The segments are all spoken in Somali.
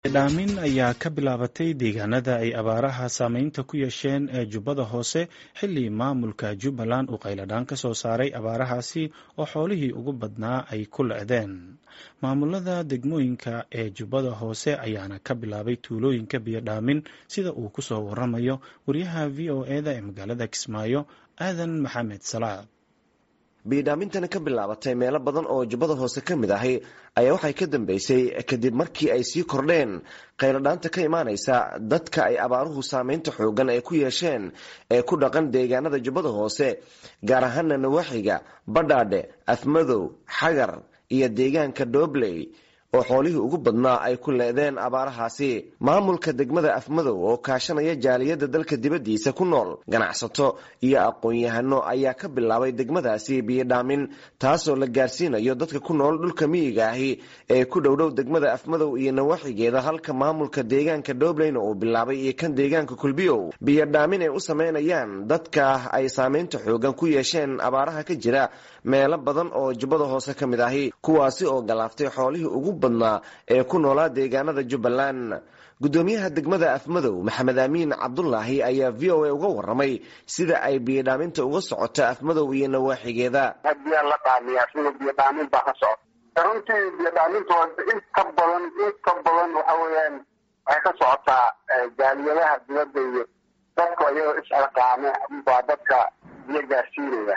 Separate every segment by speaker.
Speaker 1: dhaamin ayaa ka bilaabatay deegaanada ay abaaraha saameynta ku yeesheen ee jubbada hoose xilli maamulka jubbaland uu qayladhaan ka soo saaray abaarahaasi oo xoolihii ugu badnaa ay ku lecdeen maamulada degmooyinka ee jubbada hoose ayaana ka bilaabay tuulooyinka biyodhaamin sida uu ku soo waramayo wariyaha v o eda ee magaalada kismaayo aadan maxamed salaad
Speaker 2: biyodhaamintani ka bilaabatay meelo badan oo jubbada hoose ka mid ahi ayaa waxay ka dambeysay kadib markii ay sii kordheen qayladhaanta ka imaanaysa dadka ay abaaruhu saameynta xoogan ay ku yeesheen ee ku dhaqan deegaanada jubbada hoose gaar ahaana nawaaxiga badhaadhe afmadow xagar iyo deegaanka doobley oo xoolihii ugu badnaa ay ku leedeen abaarahaasi maamulka degmada afmadow oo kaashanaya jaaliyadda dalka dibaddiisa ku nool ganacsato iyo aqoon-yahano ayaa ka bilaabay degmadaasi biyodhaamin taasoo la gaarsiinayo dadka ku nool dhulka miyiga ahi ee ku dhowdhow degmada afmadow iyo nawaaxigeeda halka maamulka deegaanka doobleyna uu bilaabay iyo kan deegaanka kulbiyow biyodhaamin ay u sameynayaan dadka ay saameynta xoogan ku yeesheen abaaraha ka jira meelo badan oo jubbada hoose ka mid ahi kuwaasi oo galaaftay xoolihii ugu badnaa ee ku noolaa deegaanada jubbaland guddoomiyaha degmada afmadow maxamed aamiin cabdulaahi ayaa v o a uga waramay sida ay biyodhaaminta uga socoto afmadow iyo nawaaxigeeda
Speaker 3: biyaa la dhaamiyaa sida biyodhaamin baa ka socota runtii biyodhaaminta inta badan inta badan waxa weeyaan waxay ka socotaa jaaliyadaha dibadda iyo dadka iyagoo isxilqaame baa dadka biyo gaarsiinaya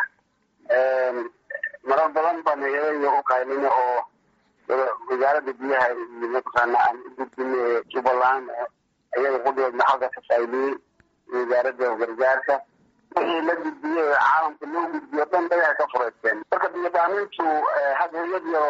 Speaker 3: marar badan baan hayadaya u qaylina oo wasaaradda biyaha iyo mataqaana aan u gudbinay jubbaland iyaga qudheedna halka ka fayliyey wasaaradda gargaarka wixii la gudbiyey ee caalamka loo gudbiyo dhan dagaha ka fureysteen marka biyodhaamintu had hay-ad yaro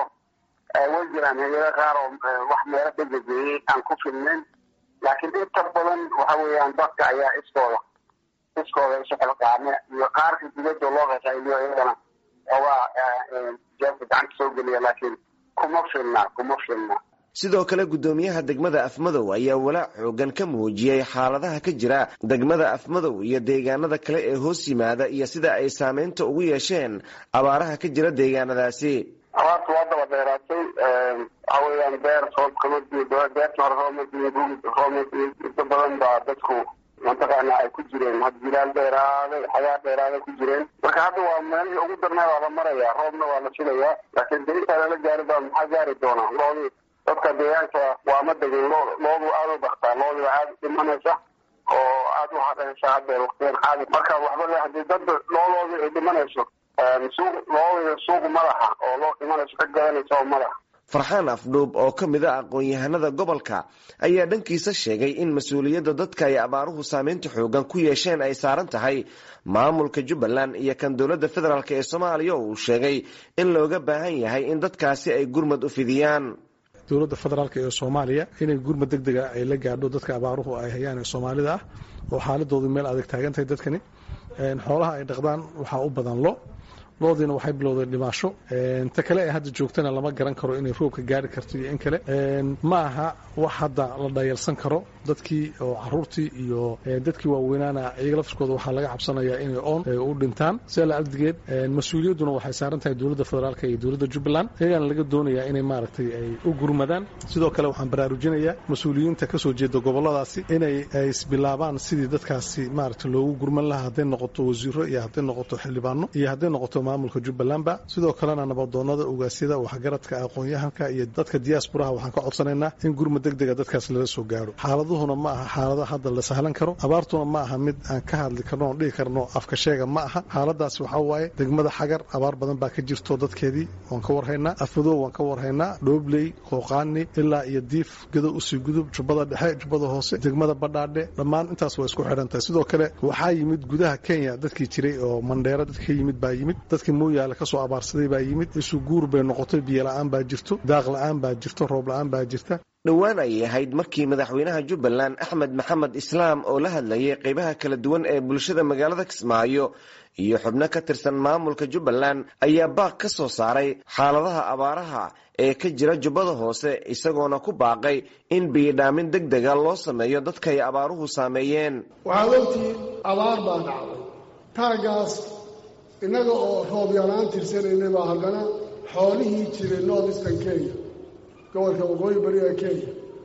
Speaker 3: way jiraan hay-ado qaar oo wax meelo degegeeyey aan ku filnayn laakiin inta badan waxa weeyaan dadka ayaa iskooda iskooda isu xilqaame iyo qaarka dibadda loo qaqayliyo iyagana xoogaa jeebka gacanta soo geliya laakiin kuma filna kuma filna
Speaker 2: sidoo kale guddoomiyaha degmada afmadow ayaa walaac xoogan ka muujiyey xaaladaha ka jira degmada afmadow iyo deegaanada kale ee hoos yimaada iyo sida ay saameynta ugu yeesheen abaaraha ka jira deegaanadaasi
Speaker 3: abaarta waa daba dheeraatay waxa weeyaan beer roob kama diyo beerta hore roob ma diyo roob ma diyo inta badan baa dadku mataqaana ay ku jireen had jilaal dheeraaday xagaa dheeraaday ku jireen marka hadda waa meelihii ugu darnaa waa la maraya roobna waa la filayaa laakiin de intaa lala gaari baa maxaa gaari doonaa loodii dadka deegaanka waa ma degin loo loodu aada u baktaa loodi waa aada dhimanaysa oo aada u hadhaysa hadda waqtiyan xaali marka waxba le hadii dad looloodii ay dhimanayso suuq loodii suuq madaxa oo loo dhimanayso ka gadanaysa oo madaxa
Speaker 2: farxaan afdhuub oo ka mid a aqoon-yahanada gobolka ayaa dhankiisa sheegay in mas-uuliyadda dadka ay abaaruhu saameynta xoogan ku yeesheen ay saaran tahay maamulka jubbaland iyo kan dowladda federaalk ee soomaaliya oo uu sheegay in looga baahan yahay in dadkaasi ay gurmad u fidiyaan
Speaker 4: dowladda federaalk ee soomaaliya inay gurmad deg dega ay la gaadho dadka abaaruhu ay hayaan ee soomaalida ah oo xaaladoodu meel adag taagan tahay dadkani xoolaha ay dhaqdaan waxaa u badan lo loodiina waxay bilowdeen dhimaasho ta kale ee hadda joogtana lama garan karo inay roobka gaari karto iyo in kale ma aha wax hadda la dhayalsan karo dadkii oo caruurtii iyo dadkii waaweynaana iyaga laftirkooda waxaa laga cabsanayaa inay oon u dhintaan sida la ardigeed mas-uuliyadduna waxay saaran tahay dowladda federaalk iyo dowladda jubbaland iyagana laga doonayaa inay maaragtay ay u gurmadaan sidoo kale waxaan baraarujinayaa mas-uuliyiinta kasoo jeeda goboladaasi inay isbilaabaan sidii dadkaasi maaragtay loogu gurman lahaa hadday noqoto wasiiro iyo hadday noqoto xildhibaano iyo hadday noqoto maamulka jubbalandba sidoo kalena nabadoonada ogaasyada waxgaradka aqoon-yahanka iyo dadka diyaasburaha waxaan ka codsanaynaa in gurmad deg dega dadkaas lala soo gaadho xaaladuhuna ma aha xaalado hadda la sahlan karo abaartuna ma aha mid aan ka hadli karno oon dhihi karno afka sheega ma aha xaaladaasi waxaa waaye degmada xagar abaar badan baa ka jirto dadkeedii waan ka warhaynaa afmadoow waan ka warhaynaa dhoobley qooqaani ilaa iyo diif gado usii gudub jubbada dhexe jubbada hoose degmada badhaadhe dhammaan intaas waa isku xidhan tahay sidoo kale waxaa yimid gudaha kenya dadkii jiray oo mandheera dadka ka yimid baa yimid dadkii mooyaale kasoo abaarsaday baa yimid isu guur bay noqotay biyo la-aan baa jirto daaq la-aan baa jirto roob la-aan baa jirta
Speaker 2: dhowaan ayay ahayd markii madaxweynaha jubbaland axmed maxamed islaam oo la hadlayay qeybaha kala duwan ee bulshada magaalada kismaayo iyo xubno ka tirsan maamulka jubbaland ayaa baaq ka soo saaray xaaladaha abaaraha ee ka jira jubbada hoose isagoona ku baaqay in biyodhaamin deg dega loo sameeyo dadkay abaaruhu saameeyeen
Speaker 5: waxaad ogtihiin abaar baa dhacday taagaas innaga oo roob yalaan tirsanaynay baa haddana xoolihii jiray north eastern kenya gobolka waqooyi bariga kenya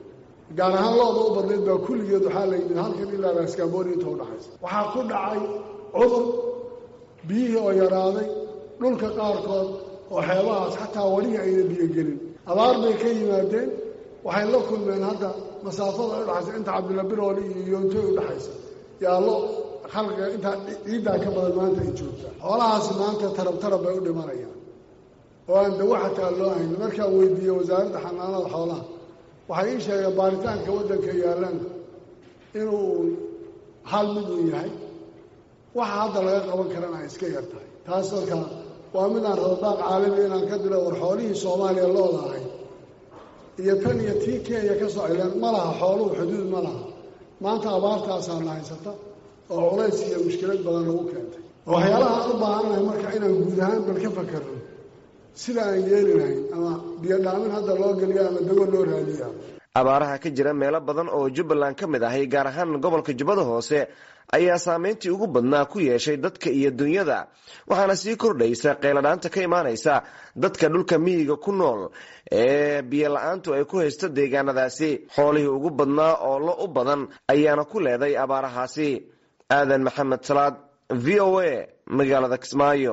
Speaker 5: gaar ahaan looda u badnayd baa kulligeed waxaa la yimid halkan ilaa raskaamboni inta udhaxaysa waxaa ku dhacay cudur biyihii oo yaraaday dhulka qaarkood oo xeebahaas xataa welihi ayna biyogelin abaar bay ka yimaadeen waxay la kulmeen hadda masaafada ay udhaxaysa inta cabdilla birooli iyo yoontoy udhaxaysa yaallo khalqiga intaa ciiddaa ka badan maanta ay joogtaa xoolahaasi maanta tarab tarab bay u dhimanayaan oo aan dawo xataa loo hayn markaan weydiiyey wasaaradda xanaanada xoolaha waxay ii sheegeen baaritaanka waddanka yaallana inuu hal mid uu yahay waxa hadda laga qaban karana ay iska yar tahay taas markaa waa midaan rabadaaq caalami inaan ka dilo war xoolihii soomaaliya looda ahay iyo tan iyo tii kenya ka soo cileen ma laha xooluhu xuduud ma laha maanta abaartaasaana haysata oo culays iyo mushkilad badan lagu keentay waxyaalaha aan u baahannahay marka inaan guud ahaan bal ka fakarno sida aan yeeli lahayn ama biyodhaamin hadda loo geliya ama dawo loo raadiya
Speaker 2: abaaraha ka jira meelo badan oo jubbaland ka mid ahay gaar ahaan gobolka jubbada hoose ayaa saameyntii ugu badnaa ku yeeshay dadka iyo dunyada waxaana sii kordhaysa qeyladhaanta ka imaanaysa dadka dhulka miyiga ku nool ee biyo la-aantu ay ku haysto deegaanadaasi xoolihii ugu badnaa oo lo u badan ayaana ku leeday abaarahaasi aadan maxamed salaad v o a magaalada kismaayo